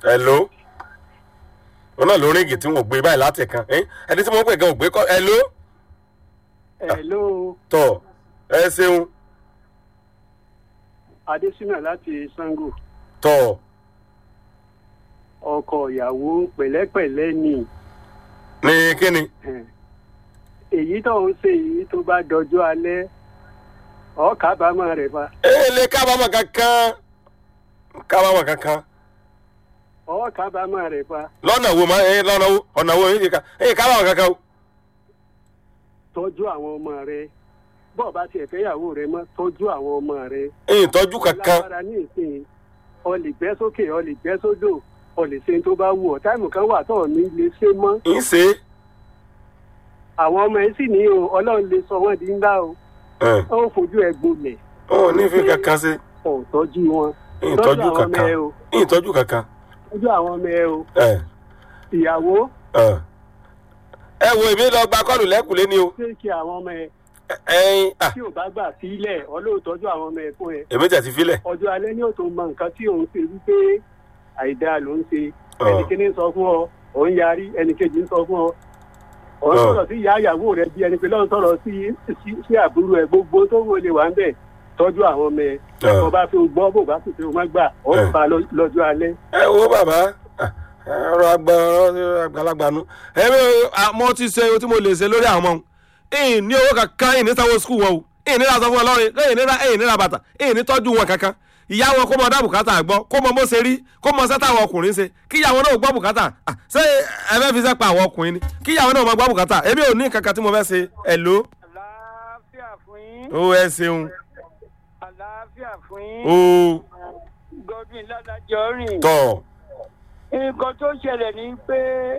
hello wọn náà ló ríngì tí wọn ò gbé báyìí láti kan ẹ ẹni tí wọn pè gan ò gbé kọ hello hello tọ ẹ ṣeun adésínà láti sango tọ ọkọ ìyàwó pẹ̀lẹ́pẹ̀lẹ́ ni ní kíni Eh, èyí tó ń ṣe èyí tó bá dọjọ́ alẹ́ ọ kábàámọ̀ rẹ̀ fa ẹ lè kábàámọ̀ kankan kábàámọ̀ kankan ọ kábàámọ̀ rẹ̀ fa lọ́nà wo máa ẹ lọ́nà wo ọ̀nà wo èyí ká èyí kábàámọ̀ kankan o tọ́jú àwọn ọmọ rẹ̀ bọ́ọ̀ bá tiẹ̀ fẹ́yàwó rẹ̀ mọ́ tọ́jú àwọn ọmọ rẹ̀ èyí tọ́jú kankan lágbára ní ìsìn ọ lè gbẹ́ sókè ọ lè gbẹ́ sódò ọ lè ṣe tó bá wù ọ́ táìmù kan wà tó ò ní lè ṣe mọ́ ń ṣe àwọn ọmọ yẹn sì ní o ọlọ́run lè sọ wọ́n di ńlá o é ó ń fojú ẹ gbolẹ̀ ọ ní fi kankan ṣe ọ̀ tọ́jú wọn èyí tọ́jú tọ́jú àwọn ọmọ kankan ẹ o èyí tọ́jú kankan tọ́jú àwọn ọmọ ẹ o ẹ ìyàwó ẹ ẹ wo èmi lọ gba kọ́ọ̀lù lẹ́kùlé ni o ṣé kí àwọn ọmọ ẹ ẹ ẹyin ah tí ò bá gbà sílẹ̀ ọlọ́ọ̀tọ́jú àwọn ọmọ ẹ fún ẹ èmi tẹ̀ ti filẹ̀ ọjọ́ alẹ́ ní òtún mọ nǹkan tí òun ṣe wípé àìdáa ló ń ṣe Ọ̀. ẹnìkíní ń sọ fún ọ òun yarí ẹnìkejì ń sọ fún ọ òun Ọ̀. sọ̀rọ̀ sí ìyá ìyàwó rẹ bí ẹni pé lọ́n sọ̀rọ̀ sí sí- sí àbúrò ẹ gbogbo tó wọ lè wà ń bẹ̀ tọ́jú àwọn ọmọ ẹ Ọ̀. tó bá fi gbọ́ bò bá sì fi wọn gbà ó Ẹ̀. bá lọ- lọ́jọ́ alẹ́ ẹ wo bàbá ah, ọ̀rọ̀ àgbà ọ̀rọ̀ àgbàlagbà nu ẹ̀mí mo ti ṣe ohun tí mo lè ṣe lórí àwọn ọmọ ìyìn ní owó kankan ìyìn ní sanwó skul wọn o ìyìn ní lásán fún ọlọ́rin ìyìn ní ra ìyìn ní ra bàtà ìyìn ní tọ́jú wọn kankan ìyá wọn kó mọ dá bùkátà gbọ́ kó mọ bó ṣe rí kó mọ sẹ́tà àwọn ọkùnrin ṣe kí ìyàwó náà gbọ́ bùkátà Ah, ṣé ẹ fẹ́ fi sẹ́pà àwọn ọkùnrin ni kí ìyàwó náà mọ gbọ́ bùkátà èmi ò ní kankan tí mo fẹ́ ṣe ẹ̀ ló àlàáfíà fún yín ó ẹ ṣeun àlàáfíà fún ó yín godwin ládàjọ rìn tọ̀ nǹkan tó ṣẹlẹ̀ ni pé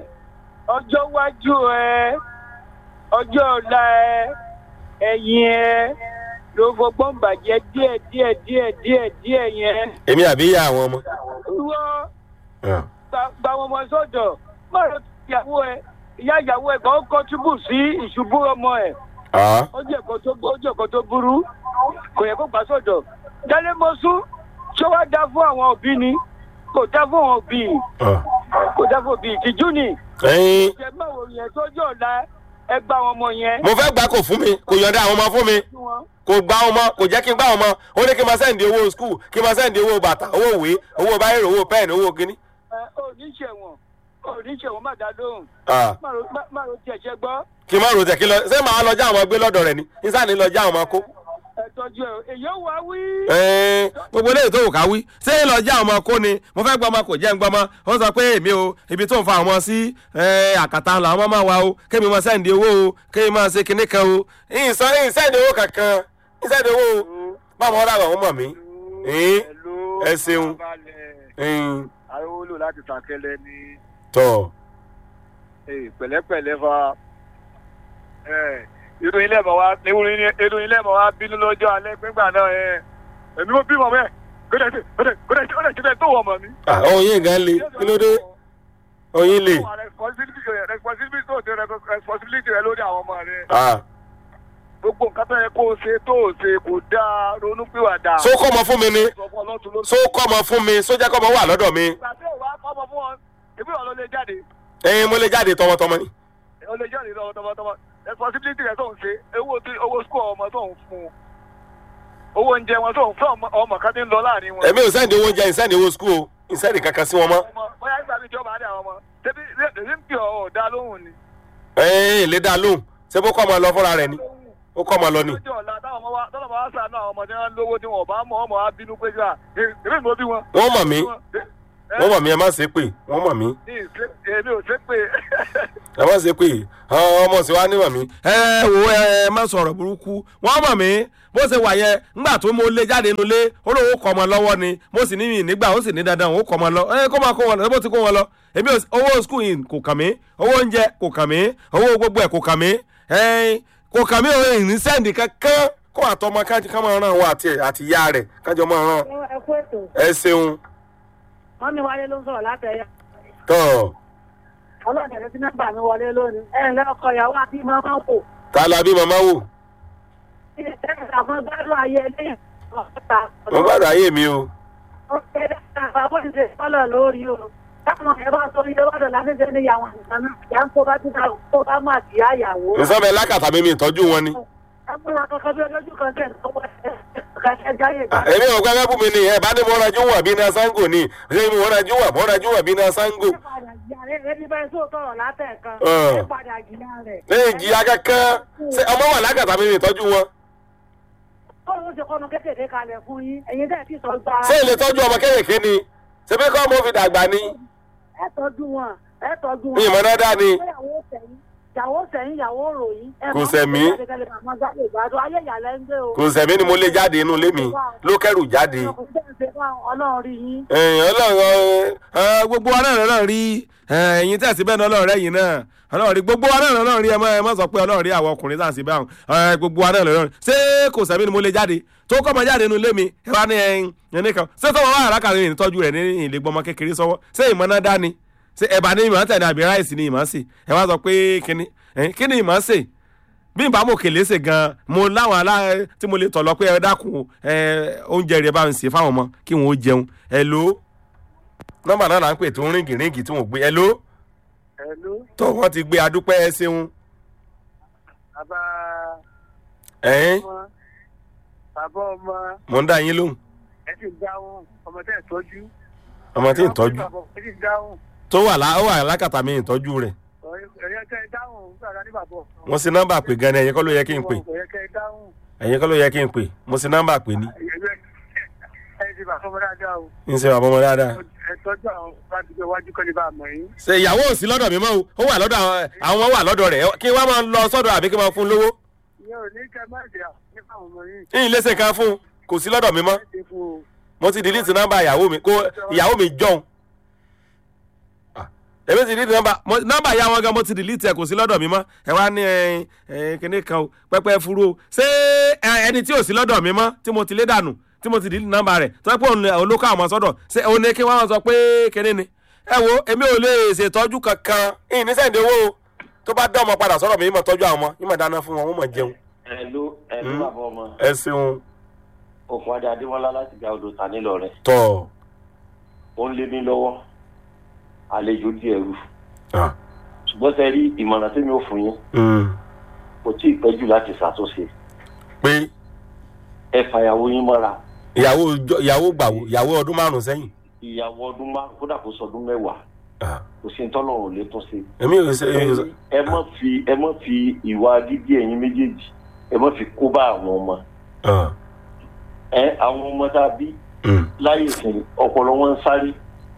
ọjọ́ iwájú ẹ ọjọ́ ọ̀la ẹ ẹ̀yìn ẹ ló fọgbọ́n bàjẹ́ díẹ̀ díẹ̀ díẹ̀ díẹ̀ díẹ̀ yẹn èmi àbí ìyá àwọn ọmọ wọ́n Ah, gba- gba wọn ọmọ sọ́dọ̀ má lọ sí ìyàwó ẹ ìyá ìyàwó ẹ kan kọ́túbù sí ìṣubú ọmọ ẹ ah, ó jẹ́ ẹ̀kọ́ tó ó jẹ́ ẹ̀kọ́ tó burú kò yẹ kó gbà sọ̀dọ̀ dálé mọ́sú ṣé wàá dá fún àwọn òbí ni kò dá fún àwọn òbí ah. kò dá fún òbí ìtìjú ni ẹyin ṣe báwo yẹn sọ́jọ́ ọ̀la ẹ gbá àwọn ọmọ yẹn mo fẹ́ gbà kò fún mi kò yọ̀ǹda àwọn ọmọ fún mi fún wọn. kò gba ọmọ kò jẹ́ kí n gbá ọmọ ó ní kí n máa sẹ́ǹdì owó skul kí n máa sẹ́ǹdì owó bàtà owó ìwé owó báyìí owó pẹ́ẹ̀nì owó kínní. ẹ ò ní ṣẹ̀wọ̀n ò ní ṣẹ̀wọ̀n má dá lóhùn Ah, má ro- má- má ro tiẹ̀ ṣe gbọ́ kí n má rò tẹ̀ kí lọ ṣé màá lọ já àwọn ọmọ gbé lọ́dọ̀ rẹ̀ ni nísà ní lọ já àwọn ọmọ kó. ẹ tọ́jú ẹ èyí ò wá wí. Ẹ̀ẹ́n, gbogbo eléyìí tó wù ká wí ṣé lọ já àwọn ọmọ kó ni mo fẹ́ gbọ́ ọmọ kò jẹ́ ń gbọ́ ọmọ ó sọ pé èmi o ibi tó ń fa àwọn sí ẹ̀, àkàtà làwọn ọmọ máa wà o kémi máa sẹ́ǹdì owó o kémi máa ṣe kinní kan o ìsàn ìsẹ́ǹdì owó kankan ìsẹ́ǹdì owó o báwo ọ̀rọ̀ àwọn ọmọ mi. Ẹ̀ẹ́n, ẹ ṣeun. ẹ̀ẹ́n, arówólò láti sàkẹlẹ ní tọ̀ pẹ̀lẹ́pẹ̀lẹ́ fa irú ilé ẹ̀mọ́ wa irú ilé ẹ̀mọ́ wa bínú lọ́jọ́ alẹ́ gbígbà náà ẹ̀ èmi mo bímọ mẹ́ kódà tí kódà kódà tí kódà tí kódà tó wọ̀ mọ̀ mi. Ah, oyin gan le kí ló dé oyin le. responsibility rẹ responsibility tó ṣe responsibility rẹ lórí àwọn ọmọ rẹ Ah, gbogbo nǹkan tó yẹ kó o ṣe tó o ṣe kò dáa ronú pìwàdà. so kọ́ ọmọ fún mi ni sọ fún ọlọ́tún ló so kọ́ ọmọ fún mi sójà kọ́ ọmọ wà lọ́dọ̀ mi ìgbà tí òwò akọ́mọ fún wọn ìbí wọn ló lè jáde ẹyin mo lè jáde tọmọtọmọ ni. ó lè jáde lọ́wọ́ tọmọtọmọ responsibility rẹ tó ń ṣe owó tí owó school ọmọ tó ń fún un owó oúnjẹ wọn tó ń fún ọmọ- ọmọ kan tí ń lọ láàrin wọn. èmi ò sẹ́ndì owó oúnjẹ ìsẹ́ndì owó skul o ìsẹ́ndì kankan sí wọn mọ́. ọmọ bóyá nígbà tí ìjọba á dé àwọn ọmọ tẹbi èyí ń pè ọ ọ̀dà lóhùn ni. ẹyin lè dá lóhùn ṣé bó kọ́ ọmọ lọ fúnra rẹ̀ ni ó kọ́ ọmọ lọ ni. lójú ọ̀la táwọn ọmọ wa tọ́lọ̀ bá wá sànú àwọn ọmọ tí wọ́n ń lówó tí wọn ò bá mọ̀ ọmọ wa bínú pé síra èmi ìmọ̀ bí wọn. wọ́n mọ̀ mí wọ́n mọ̀ mí ẹ má ṣe pé wọ́n mọ̀ mí ní ìṣe èmi ò ṣe pé ẹ má ṣe pé àwọn ọmọ sì wá ní mọ̀ mí. ẹ wo ẹ má sọ̀rọ̀ burúkú wọ́n mọ̀ mí bó ṣe wà yẹn ńgbà tó mo lé jáde nulẹ̀ ó lóun kọ́ ọmọ lọ́wọ́ ni mo sì ní mi nígbà ó sì ní dandan òun kọ́ ọmọ lọ ẹ kó máa kó wọn lọ bó ti kó wọn lọ èmi ò owó skul yìí kò kàn mí owó oúnjẹ kò kàn mí owó gbogbo ẹ̀ kò kàn mí ẹ̀ẹ́n, kò kàn mí òun ìrìn sẹ́ǹdì kankan kó àtọmọ kájí ká máa ràn wọ àti àti ìyá rẹ̀ kájọ máa ràn ẹ kú ètò ẹ ṣeun wọn mi wálé ló ń sọ̀rọ̀ látẹ̀yà tọ́ ọlọ́dẹ ló ti nọ́mbà mi wọlé lónìí ẹ ǹlẹ́ ọkọ ìyàwó àti màmá kò ta la bí màmá wò ṣe ṣe àwọn gbádùn ayé ẹlẹ́yìn ọ̀tá mo bá rà ayé mi o ó ṣe dáadáa bó ti ṣe sọ́lọ̀ lórí o ọmọ ẹ bá sọ iye wàdọ̀ láfẹ́fẹ́ ní ìyàwó nǹkan náà ìyá ń kó bá tún kó bá má sí àyàwó. nsọ́bẹ̀ lákàtà mi mi ìtọ́jú wọn ni. ẹ múra kankan bí ọjọ́ kan tẹ̀ lọ́wọ́ ẹ kàṣẹ jáyè gbà. èmi ò gbẹ́gbẹ́ bù mí ni ẹ̀ bá ní mo rajú wà bí iná sango ni ṣé mo rajú wà mo rajú wà bí iná sango. ẹ padà jìyà rẹ ẹni bẹ́ẹ̀ tó tọrọ látẹ̀kan Ọ̀. ẹ padà jìyà rẹ̀. lẹ́yìn ìjìyà kankan ṣé ọmọ wà lákàtà mi mi ìtọ́jú wọn. bọ́ọ̀lù ó ṣe kọ́nu kékeré kalẹ̀ fún yín ẹ̀yin dẹ̀ ti sọ gba. ṣé ilé tọ́jú ọmọ kéèké ni ṣé bí kọ́ mo fi dàgbà ni. ẹ tọ́jú wọn ẹ tọ́jú wọn. ìmọ̀ náà dá ni. ìyàwó sẹ́yìn ìyàwó sẹ́yìn ìyàwó ròyìn. ẹ Kò máa ń sẹ̀mí. gbé jáde kẹ́lẹ́ máa jáde ìgbádùn ayé ìyàlẹ́ ń gbé o. kò sẹ̀mí ni mo lé jáde inú ilé mi ló kẹ́rù jáde. ọkùnrin tẹ̀ ń ṣe fún ọlọ́run rí yín. ẹ̀yìn ọlọ́run ẹ, gbogbo wa náà lọ́rọ̀ rí ẹ̀yìn tẹ̀sí bẹ́ẹ̀ náà ọlọ́run rẹ̀ yìí náà ọlọ́run rí gbogbo wa náà lọ́rọ̀ rí ẹ má ẹ má sọ pé ọlọ́run rí àwọn ọkùnrin tá à ń sí báwọn ẹ, gbogbo wa náà lọ́rọ̀ rí ṣé kò sẹ́mi ni mo lè jáde tó kọ́ ọmọ jáde nínú ilé mi ẹ wá ní ẹyin ẹni kan ṣé tọ́wọ́ wà lákàtà ní ìtọ́jú rẹ̀ ní ìlé gbọmọ kékeré sọ́wọ́ ṣé ìmọ̀ náà dá ni ṣé ẹ̀bà ní ìmọ̀ tẹ̀ ní àbí ráìsì ní ìmọ̀ sí ẹ wá sọ pé kíni ẹ, kíni ìmọ̀ sè bí n bá mọ̀ kèlé ṣe gan mo láwọn alá tí mo lè tọ̀ lọ pé ẹ dákun ẹ oúnjẹ rẹ bá ń ṣe fáwọn ọmọ kí wọn ó jẹun ẹ ló nọ́mbà náà là ń pè tó ń ríngì ríngì tí wọn ò gbé ẹ ló Hello, tó wọn ti gbé adúpẹ́ ẹ ṣeun bàbá ẹ̀yìn ọmọ bàbá ọmọ mò ń dá yín lóhùn ẹ sì dáhùn ọmọ tẹ́ ẹ̀ tọ́jú. ọmọ tí ń tọ́jú ẹ sì dáhùn tó wà lá ó wà lákàtà mi ìtọ́jú rẹ̀ ẹ̀yẹ kẹ́ ẹ dáhùn nígbà ní bàbá ọmọ. mo sì nọ́mbà pè gan ni ẹ̀yin kọ́ ló yẹ kí n pè ẹ̀yẹ kẹ́ ẹ dáhùn ẹ̀yin kọ́ ló yẹ kí n pè mo sì nọ́mbà pè ní ẹ̀yẹ ẹ ti bàbá ọmọ dáadáa o ń ṣe bàbá ọmọ dáadáa ẹ tọ́jú àwọn bá ti gbé wájú kọ́lé bá a mọ̀ yín. ṣe ìyàwó ò sí lọ́dọ̀ mi mọ́ o ó wà lọ́dọ̀ àwọn àwọn ọmọ wà lọ́dọ̀ rẹ̀ kí wọ́n máa lọ sọ́dọ̀ àbí kí wọ́n fún un lówó ìyẹn ò ní kẹ́ má dé àwọn nípa àwọn ọmọ yín. yín léṣe kan fún un kò sí lọ́dọ̀ mi mọ́ ẹ ti fún o. mo ti delete nọ́mbà ìyàwó mi kó ìyàwó mi jọun Ah, èmi ti delete nọ́mbà mo- nọ́mbà ìyá wọn gan mo ti delete ẹ kò sí lọ́dọ̀ mi mọ́ ẹ wá ní ẹ ẹ kíní kan o pẹpẹ furu o ṣé ẹ, ẹni tí ò sí lọ́dọ̀ mi mọ́ tí mo ti lé dànù tí mo ti delete nọ́mbà rẹ̀ tó yẹ pé òun olókọ àwọn sọ́dọ̀ ṣé òun ni kí wọ́n sọ pé kíní ni ẹ wo èmi ò lè ṣètọ́jú kankan ìyìn ní sẹ́ǹdẹ̀ owó o tó bá dá ọmọ padà sọ́dọ̀ mi ìmọ̀ tọ́jú àwọn ọmọ ìmọ̀ dáná fún wọn wọ́n mọ̀ jẹun ẹlú ẹlú Hmm. bàbá ọmọ ẹ ṣeun òkun adé adéwọlá láti gba odò ta nílò rẹ tọ̀ ó ń lé ní lọ́wọ́ àlejò díẹ̀ rú Ah, ṣùgbọ́n sẹ rí ìmọ̀ràn tí mi ò fún yín mm, kò tí ì pẹ́ jù láti ṣàtúnṣe pé ẹ fàyàwó yín mọ́ra ìyàwó jọ- ìyàwó gbàwó ìyàwó ọdún márùn sẹ́yìn ìyàwó ọdún márùn kódà kó sọdún mẹ́wàá Ah, kò sí tọ́lọ̀ ò lè tún ṣe. èmi ò ṣe èmi ò ṣe. ẹ mọ̀ fi ẹ mọ̀ fi ìwà dídí ẹ̀yin méjèèjì ẹ mọ̀ fi kó bá àwọn ọmọ Ah, ẹ àwọn ọmọ tá a bí mm, láyé ìsìn ọpọlọ wọn ń sáré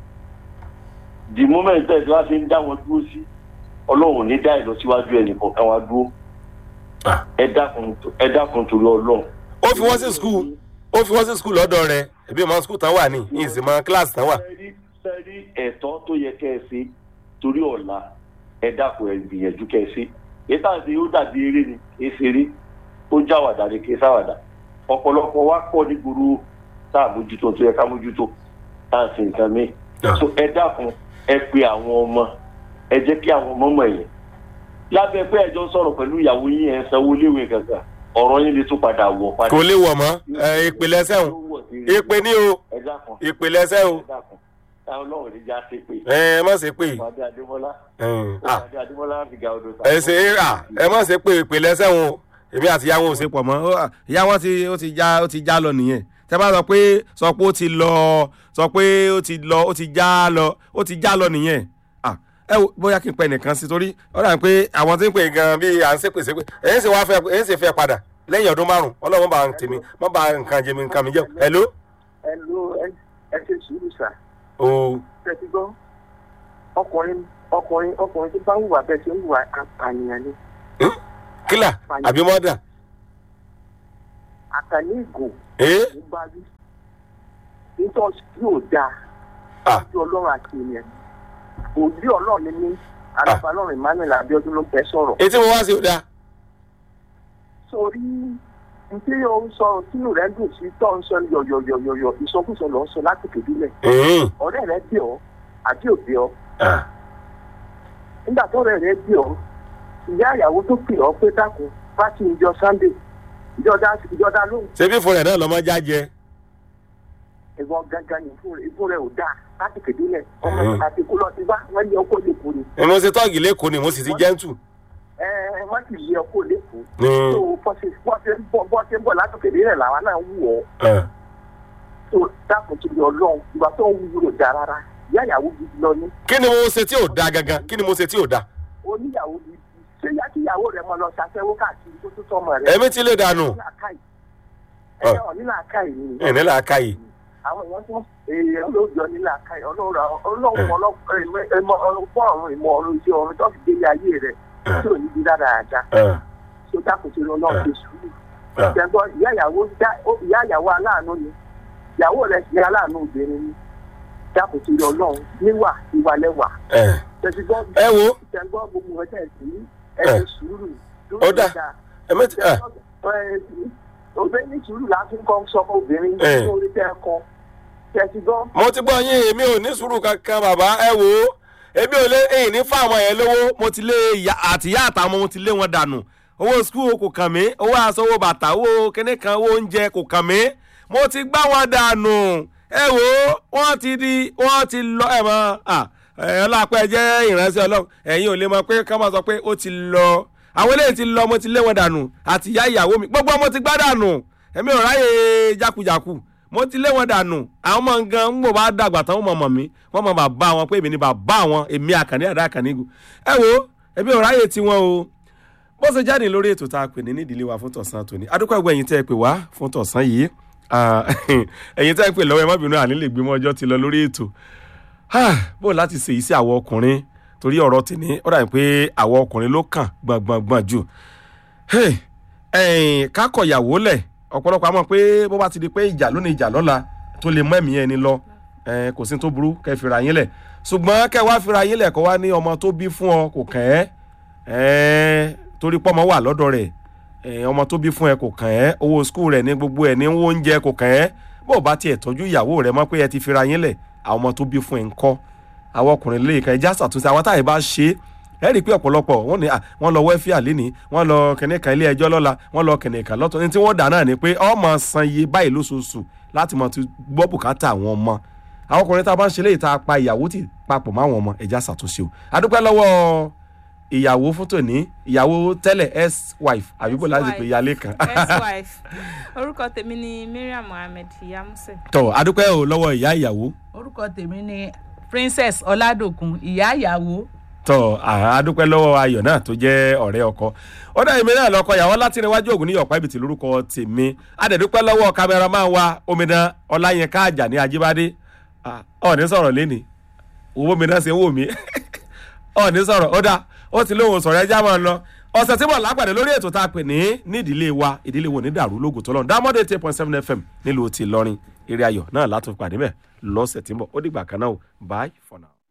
the moment tẹ̀ tí wọ́n fi ń dá wọn dúró sí ọlọ́run ní dá ìlọsíwájú ẹnì kọ̀ọ̀kan wa dúró ah. ẹ dákun ẹ dákun torí ọlọ́run. ó fi wọ́n sí skul ó fi wọ́n sí skul lọ́dọ̀ rẹ̀ ẹbí ọmọ skul tán wà ní yìí sì mọ kíláàsì tán wà. sẹ́rí sẹ́rí ẹ̀tọ́ tó yẹ kẹ́ ẹ ṣe torí ọ̀la ẹ dákun ẹ gbìyànjú kẹ́ ẹ ṣe èyí tá à ń ṣe ó dàbí eré ni kì í ṣeré ó jáwàdà ni kì í sáwàdà ọ̀pọ̀lọpọ̀ wa pọ̀ ní gbòòrò tá à mójútó tó yẹ ká mójútó tá à ń ṣe nǹkan míì Ah. so ẹ dákun ẹ pe àwọn ọmọ ẹ jẹ́ kí àwọn ọmọ mọ̀ yẹn lábẹ́ pé ẹjọ́ sọ̀rọ̀ pẹ̀lú ìyàwó yín ẹ̀ sanwó léwé kankan ọ̀rọ̀ yín lè tún padà wọ̀ padà. kò lè wọ̀ mọ́ ẹ, ìpìlẹ̀ sẹ́wọ̀n ìpè ní o ẹ dákun ìpìlẹ̀ sẹ́wọ̀n ẹ dákun táwọn ọlọ́run ní já sí pé ẹ má ṣe pé ọmọdé adémọlá ẹ, ah, ọmọdé adémọlá fi ga odò ẹ ṣe é rà ẹ má ṣe pé ìpìlẹ̀ sẹ́wọ̀n o èmi àti ìyá wọn ò ṣe pọ̀ mọ́ Ó, ah, ìyá wọn ti ó ti já ó ti já lọ nìyẹn tẹ bá sọ pé sọ pé ó ti lọ sọ pé ó ti lọ ó ti já lọ ó ti já lọ nìyẹn Ah, ẹ wo bóyá kí n pẹ nìkan sí torí ó dà pé àwọn tí ń pè gan bí à ń ṣépè ṣépè èyí sì wá fẹ́ èyí sì fẹ́ padà lẹ́yìn ọdún márùn ọlọ́run bá ń tèmi má bá nǹkan jẹ mi nǹkan mi jẹ hello ẹ ló ẹ ṣe sùúrù sà o tẹ́tí gbọ́ ọkùnrin ọkùnrin ọkùnrin tó bá hùwà bẹ́ẹ̀ ṣe ń hùwà àpànìyàn ni kílà àbí mọ́dà àtàlẹ́ ìgò ee ló bá rí nítorí yóò dáa ah ojú ọlọ́run àti ènìyàn òbí ọlọ́run ni mí alábàálọ́run emmanuel abiodun ló ń bẹ sọ̀rọ̀ etí mo wá sí ọ̀dà sórí nítorí o ń sọ sínú rẹ dùn sí tó ń sọ yọ̀yọ̀yọ̀yọ̀ ìsọkúsọ lọ ń sọ láti kédúlẹ̀ ọ̀rẹ́ rẹ bí ọ àbí òbí ọ nígbà tó ọ̀rẹ́ rẹ bí ọ ìyá ìyàwó tó pè ọ pé dákun bá ti ń jọ sunday ìjọba ìjọba lóhùn ṣebí fún rẹ̀ náà lọ́mọ jájẹ ìwọ gangan ní ìfún rẹ ìfún rẹ ò dáa láti kéde lẹ ọmọ Mhm. àti kó lọ sí bá wọn lé ọkọ lẹkọọ ni ni mo ṣe tọ́ọ̀gì lẹ́kọ̀ọ́ ni mo sì ti jẹ́ǹtù. ẹ ẹ wọn sì lé ọkọ lẹkọọ Mm. tó bọ́sẹ̀ bọ́sẹ̀ ń bọ̀ bọ́sẹ̀ ń bọ̀ láti kéde lẹ làwọn náà wù ọ́ ẹ tó dákun tó yọ lọ́hùn ìgbà tó ń wúlò dá rárá ìyá ìyàwó gidi lọ ní kí ni mo ṣe tí ò da gangan kí ni mo ṣe tí ò da. oníyàwó gidi ṣé yá kí ìyàwó rẹ mọ lọ ṣàṣẹwó káàkiri tó tó tọmọ rẹ. ẹ̀mí ti lè dànù. ẹ ọ nílà káyì ni ẹ̀ nílà aka yìí. àwọn èèyàn tó èèyàn ló jọ nílà káyì ọlọ́run ọlọ́run ọlọ́pọ̀ àwọn ìmọ̀ ọ̀run iṣẹ́ ọ̀run tó fi délé ayé rẹ̀ tí ò ní bí dáadáa ẹ tó dákun sí lọ náà fi sùúrù. ẹ ìjẹ́gbọ́ ìyá ìyàwó já- ó- ìyá ìyàwó aláàánú ni ìyàwó rẹ̀ sì ní aláàánú obìnrin ni dákun sí lọ náà níwà ìwà lẹ́wà. ẹ tẹ̀sígbọ́ ẹ wo ìjẹ́gbọ́ gbogbo ẹ̀ tẹ̀ sí ẹ̀ ẹ. fi sùúrù. Ó dà. ẹ̀mí ti ẹ obìnrin ní sùúrù láti kọ́ sọ fún obìnrin Ẹ. ní orí tẹ́ ẹ kọ́ tẹ̀sígbọ́. mo ti gbọ́ yín èmi ò ní sùúrù kankan bàbá ẹ wò ó èmi ò lé èyí ní fáwọn yẹn lówó mo ti lé ìyá àtìyá àtàwọn mo ti lé wọn dànù owó skul kò kàn mí owó aṣọ owó bàtà owó kíní kan owó oúnjẹ kò kàn mí mo ti gbá wọn dànù ẹ wò ó wọ́n ti di wọ́n ti lọ ẹ mọ ẹ ọlọ́pàá jẹ́ ìránṣẹ́ ọlọ́run ẹ̀yin ò lè mọ pé ká máa sọ pé ó ti lọ àwọn eléyìí ti lọ mo ti lé wọn dànù àtìyá ìyàwó mi gbogbo mo ti gbá dànù èmi ò ráyè jákujàku mo ti lé wọn dànù àwọn ọmọ nǹkan ń gbò bá dàgbà tán wọn mọ̀ mọ̀ mí wọ́n mọ̀ bàbá wọn pé èmi ni bàbá wọn èmi àkànní àdá àkànní igun ẹ wo èmi ò ráyè tiwọn o bó ṣe jáde lórí ètò tá a pè ní nídìílé wa fún tọ̀sán tòní adúpẹ́ ẹgbẹ́ ẹ̀yin tẹ́ ẹ pè wá fún tọ̀sán yìí Ah, ẹ̀yin tẹ́ ẹ pè lọ́wọ́ ẹ má bínú àní lè gbé mọ́ ọjọ́ ti lọ lórí ètò Ah, bó o láti ṣèyí sí àwọn ọkùnrin torí ọ̀rọ̀ tèmi ó dàbí pé àwọn ọkùnrin ló kàn gbọ̀ngbọ̀ngbọ̀n jù Hey, ẹ̀yìn kákọ̀yàwó lẹ̀ ọ̀pọ̀lọpọ̀ àmọ́ pé bó bá ti di pé ìjà lónìí ìjà lọ́la tó lè mọ́ ẹ̀mí ẹni lọ eh, kò sí tó burú kẹ́ fira yín lẹ̀ ṣùgbọ́n kẹ́ wá fira yín lẹ̀ kọ́ wá ní ọmọ tó bí fún ọ kò kàn ẹ́ eh, torí pọ́mọ wà lọ́dọ̀ rẹ̀ eh, ọmọ tó bí fún ẹ kò kàn ẹ́ owó skul rẹ̀ ní gbogbo ẹ̀ ní owó oúnjẹ kò kàn ẹ́ bó o bá tiẹ̀ tọ́jú ìyàwó rẹ̀ mọ́ pé ẹ ti fira yín lẹ̀ àwọn ọmọ tó bí fún ẹ ń kọ́ àwọn ọkùnrin lè kan ẹja ṣàtúnṣe àwọn táyà bá ṣe é ẹ rí i pé ọ̀pọ̀lọpọ̀ wọ́n ní à, wọ́n lọ wẹ́fíà lénìí wọ́n lọ kẹ̀nìkan ilé ẹjọ́ lọ́la wọ́n lọ kẹ̀nìkan lọ́tọ̀ ní tí wọ́n dà náà ni pé ọmọ san iye báyìí lóṣooṣù láti mọ̀ ti gbọ́ bùkátà àwọn ọmọ àwọn ọkùnrin tá a bá ń ṣe léyìí tá a pa ìyàwó tì papọ̀ mọ́ àwọn ọmọ ẹja ṣàtúnṣe o adúpẹ́ lọ́wọ́ ìyàwó fún tòní ìyàwó tẹ́lẹ̀ ex wife àbíbò láti pè yálé kan ex-wife orúkọ tèmi ni mariam mohammed iyamuse. tọ́ adúpẹ́ o lọ́wọ́ ìyá ìyàwó orúkọ tèmi ni princess ọládòkun ìyá ìyàwó tọ àádúpẹ́ lọ́wọ́ ayọ̀ náà tó jẹ́ ọ̀rẹ́ ọkọ ó dá èmi náà lọ́kọ ìyàwó láti níwájú ògùn ní ọ̀pá ibìtì lórúkọ tèmi adẹ̀dúpẹ́ lọ́wọ́ kámẹ́rámán wa omidan ọláyínká àjàní ajíbádé ọ̀ọ́ni sọ̀rọ̀ lẹ́ni owó mi náà ṣe ń wò mí ọ̀ọ́ni sọ̀rọ̀ ó dá ó ti lóhùn sọ̀rọ̀ ẹja máa lọ ọ̀sẹ̀ tí mo lápàdé lórí ètò tá a pè ní ní ìdílé wa ìdílé wo ní dàrú lóògùn tó lọ́run dámọ́dé eight point seven fm nílùú ti lọ́rin eré ayọ̀ náà látún pàdé bẹ́ẹ̀ lọ́sẹ̀ tí ń bọ̀ ó dìgbà kan náà o bye for now.